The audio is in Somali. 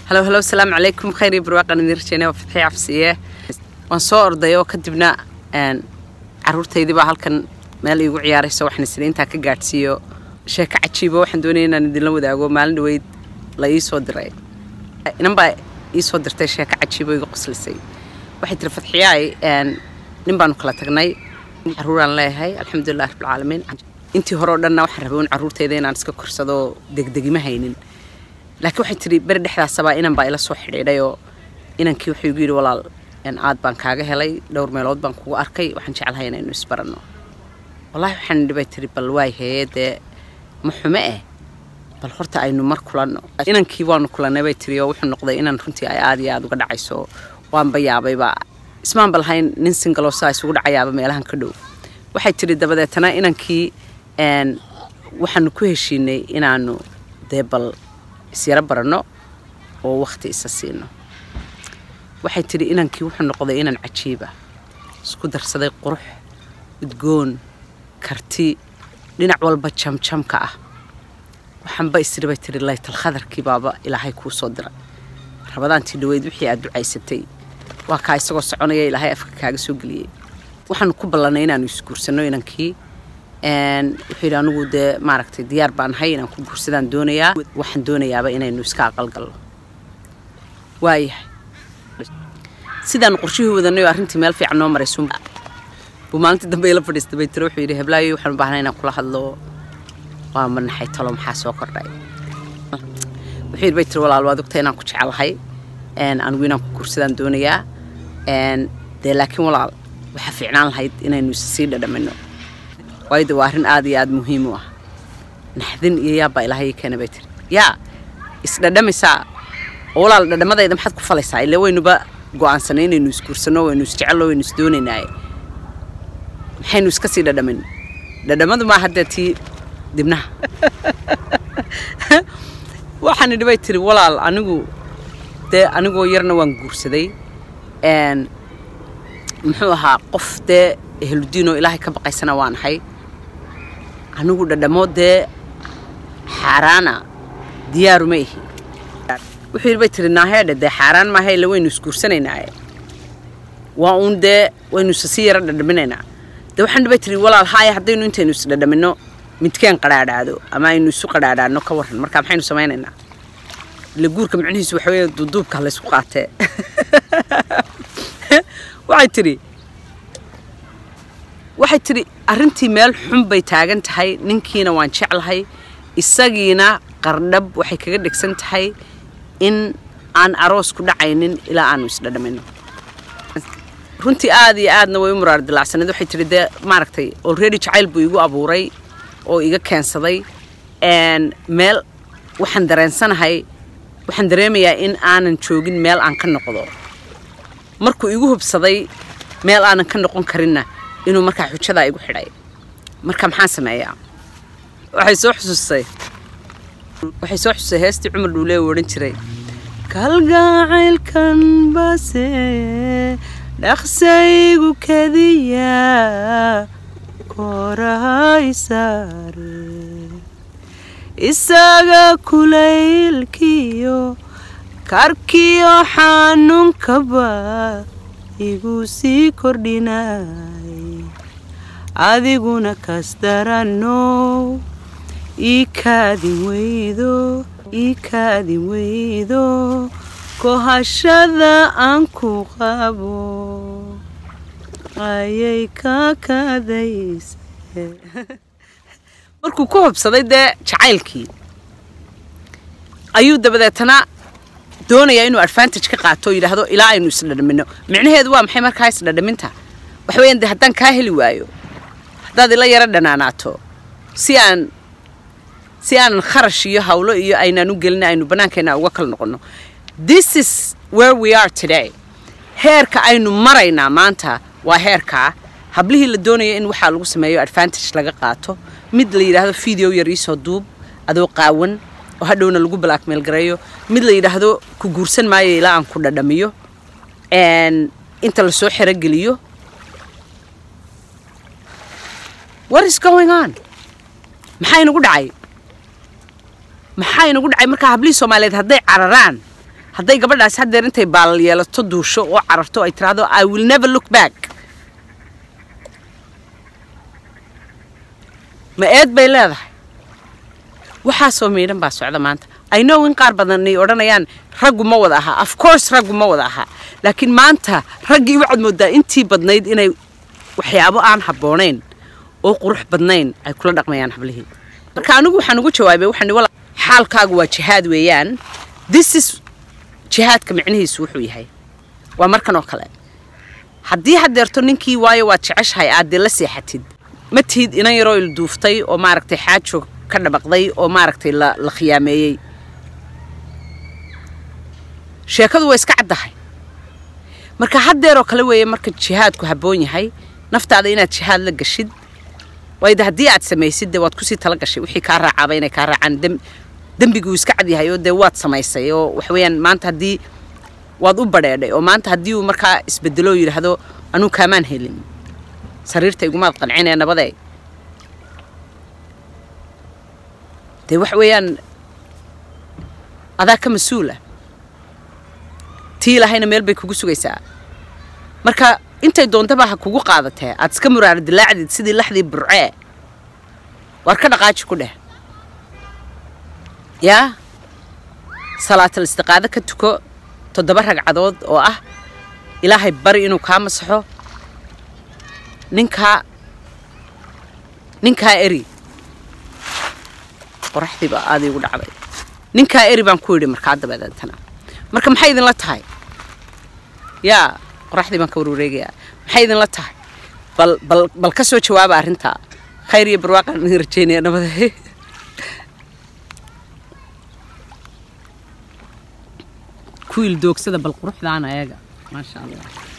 halo halo asalaamu calaykum khayr iyo barwaaqan idin rajeynaya waa fatxi cabsiye waan soo orday oo kadibna caruurtaydii baa halkan meel iigu ciyaarayso waxaan isla intaa ka gaadhsiiyo sheeko cajiibo waxaan doonaya inaan idinla wadaago maalin dhaweyd la ii soo diray inan baa ii soo dirtay sheeko cajiibo iga qoslisay waxay tiri fatxiyaay nin baanu kala tagnay caruuraan leeyahay alxamdulilah rabbilcaalamiin intii hore oo dhanna waxaan rabay un caruurtayda inaan iska korsado degdegima haynin laakiin waxay tiri beri dhexdaasabaa inan baa ila soo xidhiidhayoo inankii wuxuu igu yidhi walaal aad baan kaaga helay dhowr meelood baan kugu arkay waxaan jeclahay inaynu isbaranno wallaahi waxaan idhi bay tiri bal waay hee dee ma xume eh bal horta aynu mar kulanno inankii waanu kulannay bay tiri oo wuxuu noqday inan runtii ay aad iyo aad uga dhacayso waanba yaabayba ismaan ba lahayn nin singaloo saa isugu dhacayaaba meelahan ka dhow waxay tiri dabadeetana inankii waxaanu ku heshiinay inaanu dee bal isyaro baranno oo wakhti isa siino waxay tidhi inankii wuxuu noqday inan cajiiba isku darsaday qurux udgoon karti dhinac walba jamjamka ah waxaanba isiri bay tihi laytal khadarkii baaba ilaahay kuu soo diray rabadaantii dhaweyd wixii aad ducaysatay waa kaa isagoo soconaya ilaahay afka kaaga soo geliyey waxaanu ku ballannay inaanu isguursanno inankii wuxuu yidhi anigu dee maaragtay diyaar baan ahay inaan ku guursadaan doonayaa waxaan doonayaaba inaynu iska aqalgalno waayahay sidaanu qorshihii wadanay oo arrintii meel fiican noo maraysun buu maalintii dambe ila fadhiistay bay tiro wuxuu yidhi heblaayo waxaan u baahnay inaan kula hadlo waa manaxay talo maxaa soo kordhay wuxuu yidhi bay tiri walaal waad ogtay inaan ku jecelahay anigu inaan ku guursadaan doonayaa dee laakiin walaal waxaa fiicnaan lahayd inaynu isa sii dhadhamino waayo de waa arrin aad iyo aad muhiim u ah naxdin iyo yaabbaa ilaahay keena bay tiri yaa isdhadhamaysaa oo walaal dhadhamadayda maxaad ku falaysaa ile waynuba go-aansanay inaynu isguursanno waynu isjecelno waynu isdoonaynaaye maxaynu iska sii dhadhamin dhadhamadu maaha dee tii dibnaha waxaan idhi bay tiri walaal anigu dee anigoo yarna waan guursaday muxuu ahaa qof dee ehludiinoo ilaahay ka baqaysana waan ahay anigu dhadhamo dee xaaraana diyaaruma ihi wuxuu yidhi bay tiri naaheedhe dee xaaraan maaha ille waynu isguursanaynaaye waa uun dee waynu isa sii yaro dhadhaminaynaa dee waxaan dhibay tiri walaal haaya haddaynu intaynu isdhadhaminno midkeen qadhaadhaado ama aynu isu qadhaadhaadno ka warran marka maxaynu samaynaynaa ile guurka micnihiisu waxa weeye duuduubka laysku qaatee waxay tidhi waxay tidhi arrintii meel xun bay taagan tahay ninkiina waan jeclahay isagiina qardhab waxay kaga dhegsan tahay in aan aroos ku dhacaynin ilaa aanu isdhadhamino runtii aad iyo aadna way u muraar dilacsaneed waxay tidhi dee maaragtay already jacayl buu igu abuuray oo iga keensaday meel waxaan dareensanahay waxaan dareemayaa in aanan joogin meel aan ka noqdo markuu igu hubsaday meel aanan ka noqon karinna inuu markaa xujadaa igu xidhay marka maxaan sameeyaa waxay soo xusuustay waxay soo xususay heestii cumar dhuulee uu odhan jiray kalgacaylkan base dhaqsaygu kadiya korahay saare isaga kulaylkiyo karkiyo xanuunkaba igu sii kordhinay adiguna kasdaranow ii kaadin weydo ii kaadin weydo kohashada aan ku qabo ayay ka kadayse markuu ku hubsaday dee jacaylkii ayuu dabadeetana doonayaa inuu advantage ka qaato oo yidhaahdo ilaa aynu isdhadhamino micnaheedu waa maxay markaa isdhadhaminta waxa weeyaan dee haddaan kaa heli waayo haddaad ila yaro dhanaanaato si aan si aanan kharash iyo hawlo iyo aynaan u gelin aynu bannaankeenna uga kala noqonno this is where we are today heerka aynu maraynaa maanta waa heerkaa hablihii la doonaya in waxaa lagu sameeyo advantage laga qaato mid la yidhaahdo video yar iisoo duub adoo qaawan oo hadhowna lagu blackmail gareeyo mid la yidhaahdo ku guursan maayo ilaa aan ku dhadhamiyo inta lasoo xerogeliyo what is going on maxaa inagu dhacay maxaa inagu dhacay markaa hablihii soomaaliyeed hadday cararaan hadday gabadhaasi haddeer intay baalal yeelato duusho oo cararto ay tiraahdo i will never look back ma eed bay leedahay waxaasoo miidhan baa socda maanta i know in qaar badan ay odhanayaan raggu ma wada ahaa of course raggu ma wada ahaa laakiin maanta raggii waxaad moodaa intii badnayd inay waxyaabo aan habboonayn oo qurux badnayn ay kula dhaqmayaan hablihii marka anigu waxaan ugu jawaabay waxaan wala xaalkaagu waa jihaad weeyaan this is jihaadka micnihiisu wuxuu yahay waa markan oo kale haddii haddeerto ninkii waayo waad jeceshahay aad dee la seexatid ma tihid inan yaroo ilduuftay oo maaragtay xaajo ka dhabaqday oo maaragtay la la khiyaameeyey sheekadu waa iska caddahay marka haddeeroo kale weeye marka jihaadku habboon yahay naftaada inaad jihaad la gashid waayda haddii aad samaysid dee waad kusii tala gashay wixii kaa raacaaba inay kaa raacaan dem dembiguu iska cad yahay oo dee waad samaysay oo waxweeyaan maanta haddii waad u badheedhay oo maanta haddii uu markaa isbedeloo yidhaahdo anuu kaamaan helin sariirta igumaad qancinee nabadee dee wax weeyaan adaa ka mas-uula tii lahayna meel bay kugu sugaysaa marka intay doontaba ha kugu qaadatee aad iska muraara dilaacdid sidii laxdii burcee waar ka dhaqaaji ku dheh yaa salaatal istiqaado ka tuko toddoba ragcadood oo ah ilaahay bari inuu kaa masaxo ninkaa ninkaa eri qoraxdiiba aada igu dhacday ninkaa eri baan ku yidhi markaa dabadeetana marka maxay idinla tahay yaa qoraxdii baan ka warwareegayaa maxay idinla tahay bal bal bal ka soo jawaaba arrintaa khayr iyo barwaaqaan idin rajeynaya nabade ku il doogsada bal quruxdaana ayaga maasha allah